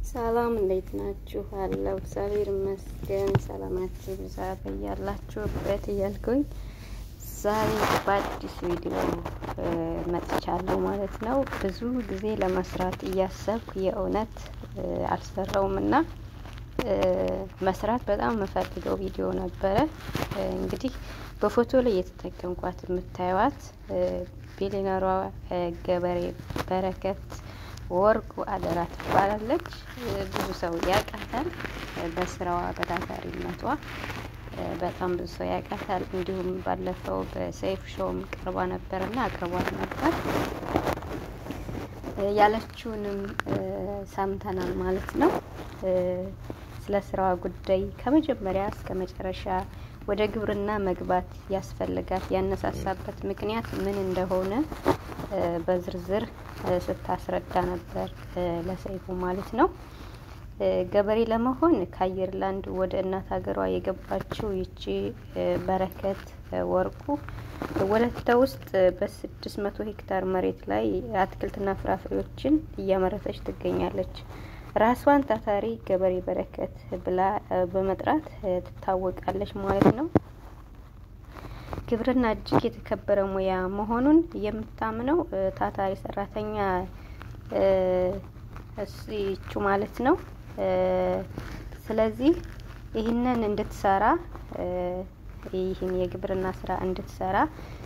ሰላም እንዴት ናችሁ? አለው እግዚአብሔር ይመስገን። ሰላማችሁ ብዛ በያላችሁበት እያልኩኝ ዛሬ በአዲስ ቪዲዮ መጥቻለሁ ማለት ነው። ብዙ ጊዜ ለመስራት እያሰብኩ የእውነት አልሰራውም እና መስራት በጣም የምፈልገው ቪዲዮ ነበረ። እንግዲህ በፎቶ ላይ የተጠቀምኳት የምታዩት ቢሊነሯ ገበሬ በረከት ወርቁ አደራ ትባላለች። ብዙ ሰው ያውቃታል በስራዋ በታታሪነቷ በጣም ብዙ ሰው ያውቃታል። እንዲሁም ባለፈው በሰይፍ ሾውም ቀርባ ነበርና አቅርቧት ነበር ያለችውንም ሰምተናል ማለት ነው። ስለ ስራዋ ጉዳይ ከመጀመሪያ እስከ መጨረሻ ወደ ግብርና መግባት ያስፈልጋት ያነሳሳበት ምክንያት ምን እንደሆነ በዝርዝር ስታስረዳ ነበር ለሰይፉ ማለት ነው። ገበሬ ለመሆን ከአየርላንድ ወደ እናት ሀገሯ የገባችው ይቺ በረከት ወርቁ ወለተ ውስጥ በስድስት መቶ ሄክታር መሬት ላይ አትክልትና ፍራፍሬዎችን እያመረተች ትገኛለች። ራሷን ታታሪ ገበሬ በረከት ብላ በመጥራት ትታወቃለች ማለት ነው። ግብርና እጅግ የተከበረ ሙያ መሆኑን የምታምነው ታታሪ ሰራተኛ እሱ ማለት ነው። ስለዚህ ይህንን እንድትሰራ ይህን የግብርና ስራ እንድትሰራ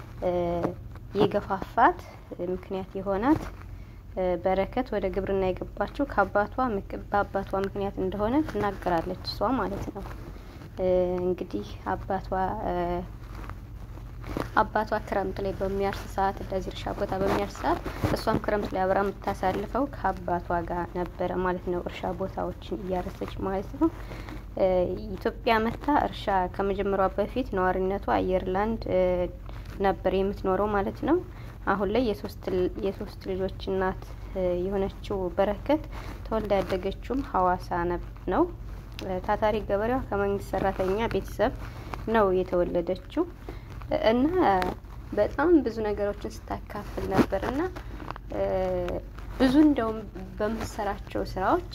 የገፋፋት ምክንያት የሆናት በረከት ወደ ግብርና የገባችው ከአባቷ በአባቷ ምክንያት እንደሆነ ትናገራለች እሷ ማለት ነው። እንግዲህ አባቷ አባቷ ክረምት ላይ በሚያርስ ሰዓት እንደዚህ እርሻ ቦታ በሚያርስ ሰዓት እሷም ክረምት ላይ አብራ የምታሳልፈው ከአባቷ ጋር ነበረ ማለት ነው። እርሻ ቦታዎችን እያረሰች ማለት ነው። ኢትዮጵያ መታ እርሻ ከመጀመሯ በፊት ነዋሪነቷ አየርላንድ ነበር የምትኖረው ማለት ነው። አሁን ላይ የሶስት ልጆች እናት የሆነችው በረከት ተወልዳ ያደገችውም ሀዋሳ ነው። ታታሪ ገበሬዋ ከመንግስት ሰራተኛ ቤተሰብ ነው የተወለደችው እና በጣም ብዙ ነገሮችን ስታካፍል ነበር እና ብዙ እንደውም በምትሰራቸው ስራዎች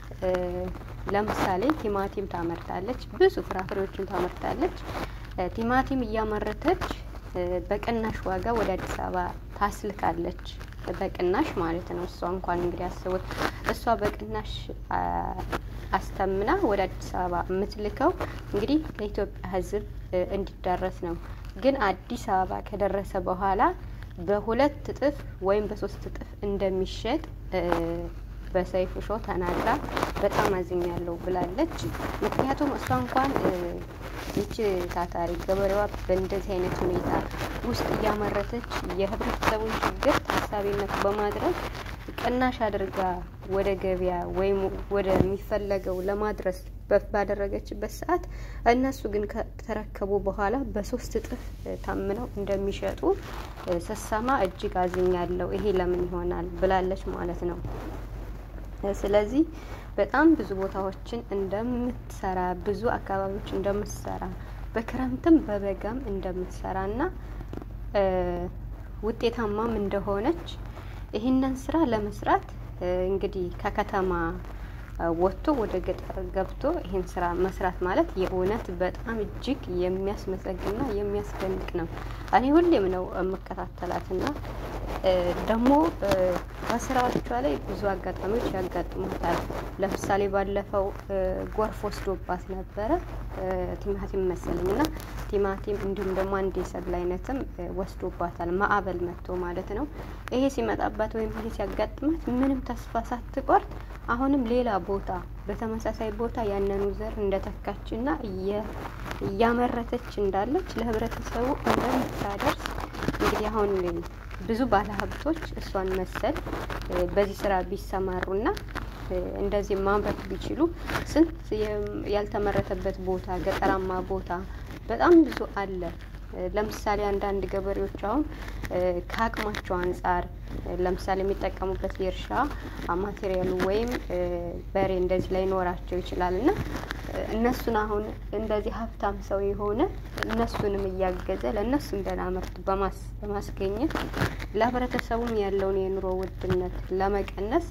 ለምሳሌ ቲማቲም ታመርታለች፣ ብዙ ፍራፍሬዎችን ታመርታለች። ቲማቲም እያመረተች በቅናሽ ዋጋ ወደ አዲስ አበባ ታስልካለች። በቅናሽ ማለት ነው። እሷ እንኳን እንግዲህ አስቡት፣ እሷ በቅናሽ አስተምና ወደ አዲስ አበባ የምትልከው እንግዲህ ለኢትዮጵያ ሕዝብ እንዲዳረስ ነው። ግን አዲስ አበባ ከደረሰ በኋላ በሁለት እጥፍ ወይም በሶስት እጥፍ እንደሚሸጥ በሰይፉ ሾው ተናግራ በጣም አዝኛለሁ ብላለች። ምክንያቱም እሷ እንኳን ይቺ ታታሪ ገበሬዋ በእንደዚህ አይነት ሁኔታ ውስጥ እያመረተች የህብረተሰቡን ችግር ታሳቢነት በማድረግ ቅናሽ አድርጋ ወደ ገበያ ወይም ወደሚፈለገው ለማድረስ ባደረገችበት ሰዓት እነሱ ግን ከተረከቡ በኋላ በሶስት እጥፍ ታምነው እንደሚሸጡ ስሰማ እጅግ አዝኛለሁ። ይሄ ለምን ይሆናል ብላለች ማለት ነው። ስለዚህ በጣም ብዙ ቦታዎችን እንደምትሰራ ብዙ አካባቢዎች እንደምትሰራ በክረምትም በበጋም እንደምትሰራ እና ውጤታማም እንደሆነች ይህንን ስራ ለመስራት እንግዲህ ከከተማ ወጥቶ ወደ ገጠር ገብቶ ይህን ስራ መስራት ማለት የእውነት በጣም እጅግ የሚያስመሰግንና የሚያስደንቅ ነው። እኔ ሁሌም ነው የምከታተላትና ደግሞ በስራዎቿ ላይ ብዙ አጋጣሚዎች ያጋጥሙታል። ለምሳሌ ባለፈው ጎርፍ ወስዶባት ነበረ ቲማቲም መሰለኝ እና ቲማቲም እንዲሁም ደግሞ አንድ የሰብል አይነትም ወስዶባታል። ማዕበል መጥቶ ማለት ነው። ይሄ ሲመጣባት ወይም ይሄ ሲያጋጥማት ምንም ተስፋ ሳትቆርጥ አሁንም ሌላ ቦታ በተመሳሳይ ቦታ ያንኑ ዘር እንደተካችና እያመረተች እንዳለች ለህብረተሰቡ እንደምታደርስ እንግዲህ አሁን ብዙ ባለሀብቶች እሷን መሰል በዚህ ስራ ቢሰማሩና እንደዚህ ማምረት ቢችሉ ስንት ያልተመረተበት ቦታ ገጠራማ ቦታ በጣም ብዙ አለ። ለምሳሌ አንዳንድ ገበሬዎች አሁን ከአቅማቸው አንጻር ለምሳሌ የሚጠቀሙበት የእርሻ ማቴሪያሉ ወይም በሬ እንደዚህ ላይኖራቸው ይችላል እና እነሱን አሁን እንደዚህ ሀብታም ሰው የሆነ እነሱንም እያገዘ ለእነሱም ደህና ምርት በማስገኘት ለህብረተሰቡም ያለውን የኑሮ ውድነት ለመቀነስ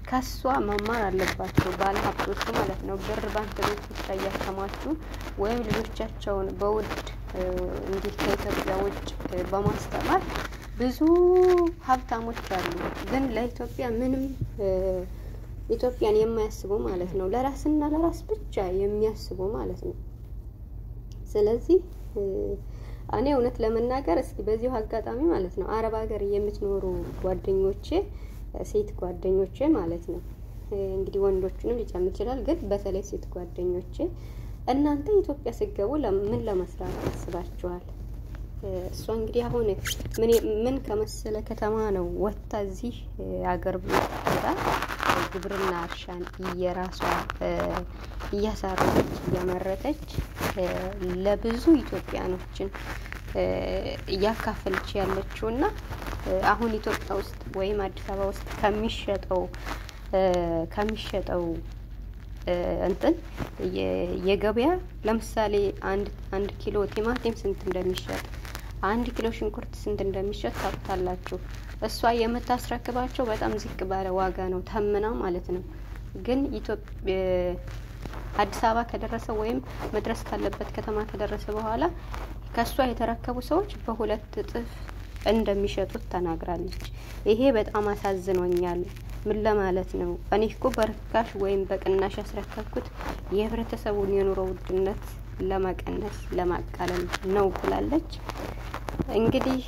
ከሷ መማር አለባቸው ባለ ሀብቶቹ ማለት ነው። ብር ባንክ ቤት ብቻ እያከማቹ ወይም ልጆቻቸውን በውድ እንዲህ ከኢትዮጵያ ውጭ በማስተማር ብዙ ሀብታሞች አሉ። ግን ለኢትዮጵያ ምንም ኢትዮጵያን የማያስቡ ማለት ነው። ለራስና ለራስ ብቻ የሚያስቡ ማለት ነው። ስለዚህ እኔ እውነት ለመናገር እስኪ በዚሁ አጋጣሚ ማለት ነው አረብ ሀገር የምትኖሩ ጓደኞቼ ሴት ጓደኞቼ ማለት ነው እንግዲህ ወንዶቹንም ሊጨምር ይችላል። ግን በተለይ ሴት ጓደኞቼ እናንተ ኢትዮጵያ ስትገቡ ምን ለመስራት አስባችኋል? እሷ እንግዲህ አሁን ምን ከመሰለ ከተማ ነው ወጥታ እዚህ አገር ብላ ግብርና እርሻን እየራሷ እያሳረፈች እያመረተች ለብዙ ኢትዮጵያኖችን እያካፈለች ያለችው እና አሁን ኢትዮጵያ ውስጥ ወይም አዲስ አበባ ውስጥ ከሚሸጠው ከሚሸጠው እንትን የገበያ ለምሳሌ አንድ አንድ ኪሎ ቲማቲም ስንት እንደሚሸጥ አንድ ኪሎ ሽንኩርት ስንት እንደሚሸጥ ታውቁታላችሁ። እሷ የምታስረክባቸው በጣም ዝቅ ባለ ዋጋ ነው ተምና ማለት ነው። ግን ኢትዮጵያ አዲስ አበባ ከደረሰ ወይም መድረስ ካለበት ከተማ ከደረሰ በኋላ ከእሷ የተረከቡ ሰዎች በሁለት እጥፍ እንደሚሸጡት ተናግራለች። ይሄ በጣም አሳዝኖኛል። ምን ለማለት ነው? እኔ እኮ በርካሽ ወይም በቅናሽ ያስረከብኩት የህብረተሰቡን የኑሮ ውድነት ለመቀነስ ለማቃለል ነው ብላለች። እንግዲህ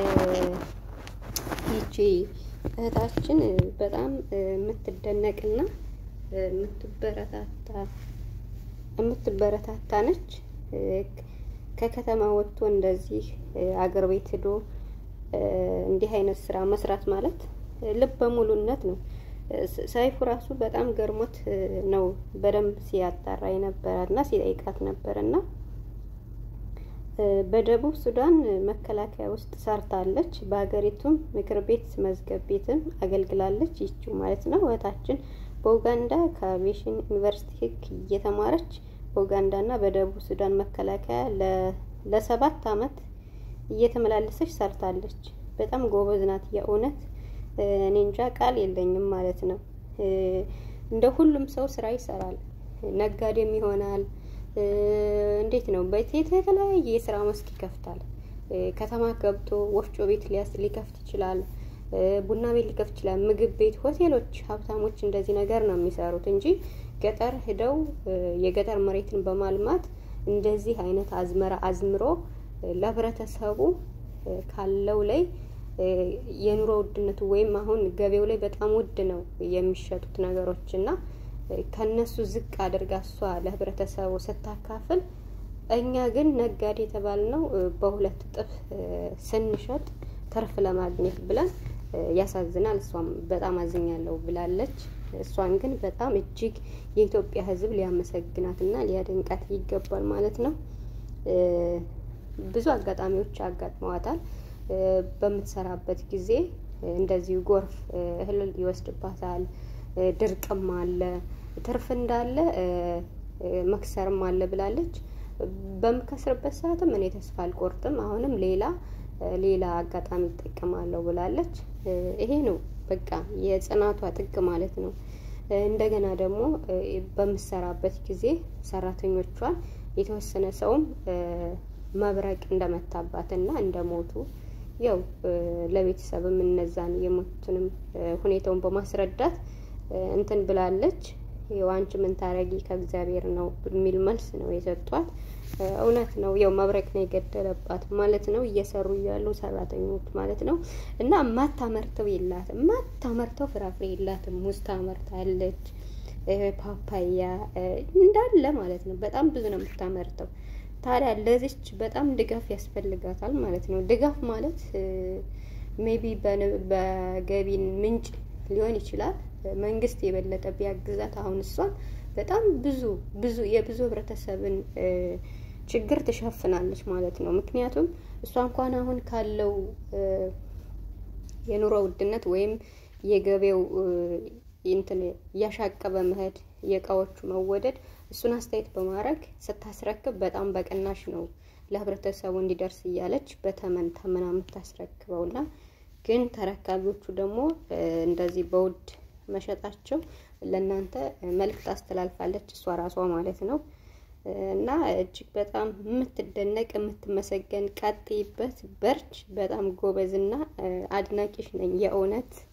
ይቺ እህታችን በጣም የምትደነቅና የምትበረታታ የምትበረታታ ነች። ከከተማ ወጥቶ እንደዚህ አገር ቤት ሄዶ እንዲህ አይነት ስራ መስራት ማለት ልበ ሙሉነት ነው። ሰይፉ ራሱ በጣም ገርሞት ነው በደንብ ሲያጣራ የነበረና ሲጠይቃት ነበርና በደቡብ ሱዳን መከላከያ ውስጥ ሰርታለች። በሀገሪቱም ምክር ቤት መዝገብ ቤትም አገልግላለች። ይችው ማለት ነው እህታችን በኡጋንዳ ከአቪዬሽን ዩኒቨርሲቲ ሕግ እየተማረች በኡጋንዳና በደቡብ ሱዳን መከላከያ ለሰባት አመት እየተመላለሰች ሰርታለች። በጣም ጎበዝ ናት። የእውነት እኔ እንጃ ቃል የለኝም ማለት ነው። እንደ ሁሉም ሰው ስራ ይሰራል፣ ነጋዴም ይሆናል። እንዴት ነው በቴት የተለያየ የስራ መስክ ይከፍታል። ከተማ ገብቶ ወፍጮ ቤት ሊከፍት ይችላል። ቡና ቤት ሊከፍት ይችላል። ምግብ ቤት፣ ሆቴሎች፣ ሀብታሞች እንደዚህ ነገር ነው የሚሰሩት እንጂ ገጠር ሂደው የገጠር መሬትን በማልማት እንደዚህ አይነት አዝመራ አዝምሮ ለህብረተሰቡ ካለው ላይ የኑሮ ውድነቱ ወይም አሁን ገበያው ላይ በጣም ውድ ነው የሚሸጡት ነገሮች እና ከነሱ ዝቅ አድርጋ እሷ ለህብረተሰቡ ስታካፍል፣ እኛ ግን ነጋዴ የተባልነው በሁለት እጥፍ ስንሸጥ ትርፍ ለማግኘት ብለን ያሳዝናል። እሷም በጣም አዝኛለሁ ብላለች። እሷን ግን በጣም እጅግ የኢትዮጵያ ሕዝብ ሊያመሰግናትና ሊያደንቃት ይገባል ማለት ነው። ብዙ አጋጣሚዎች አጋጥመዋታል። በምትሰራበት ጊዜ እንደዚሁ ጎርፍ እህል ይወስድባታል። ድርቅም አለ፣ ትርፍ እንዳለ መክሰርም አለ ብላለች። በምከስርበት ሰዓትም እኔ ተስፋ አልቆርጥም፣ አሁንም ሌላ ሌላ አጋጣሚ ይጠቀማለሁ ብላለች። ይሄ ነው በቃ የጽናቷ ጥግ ማለት ነው። እንደገና ደግሞ በምሰራበት ጊዜ ሰራተኞቿን የተወሰነ ሰውም መብረቅ እንደመታባትና እንደሞቱ ያው ለቤተሰብም እነዛን የሞቱንም ሁኔታውን በማስረዳት እንትን ብላለች። ያው አንቺ ምን ታረጊ ከእግዚአብሔር ነው የሚል መልስ ነው የሰጧት። እውነት ነው። ያው መብረቅ ነው የገደለባት ማለት ነው። እየሰሩ እያሉ ሰራተኞች ማለት ነው። እና ማታመርተው የላትም ማታመርተው ፍራፍሬ የላትም። ሙዝ ታመርታለች፣ ፓፓያ እንዳለ ማለት ነው። በጣም ብዙ ነው የምታመርተው። ታዲያ ለዚች በጣም ድጋፍ ያስፈልጋታል ማለት ነው። ድጋፍ ማለት ሜቢ በገቢ ምንጭ ሊሆን ይችላል። መንግስት የበለጠ ቢያግዛት አሁን እሷን በጣም ብዙ ብዙ የብዙ ህብረተሰብን ችግር ትሸፍናለች ማለት ነው። ምክንያቱም እሷ እንኳን አሁን ካለው የኑሮ ውድነት ወይም የገበያው እንትን እያሻቀበ መሄድ የእቃዎቹ መወደድ እሱን አስተያየት በማድረግ ስታስረክብ በጣም በቅናሽ ነው ለህብረተሰቡ እንዲደርስ እያለች በተመን ተመና የምታስረክበውና ግን ተረካቢዎቹ ደግሞ እንደዚህ በውድ መሸጣቸው ለእናንተ መልእክት አስተላልፋለች እሷ ራሷ ማለት ነው። እና እጅግ በጣም የምትደነቅ የምትመሰገን ቀጥይበት፣ በርች። በጣም ጎበዝና አድናቂሽ ነኝ የእውነት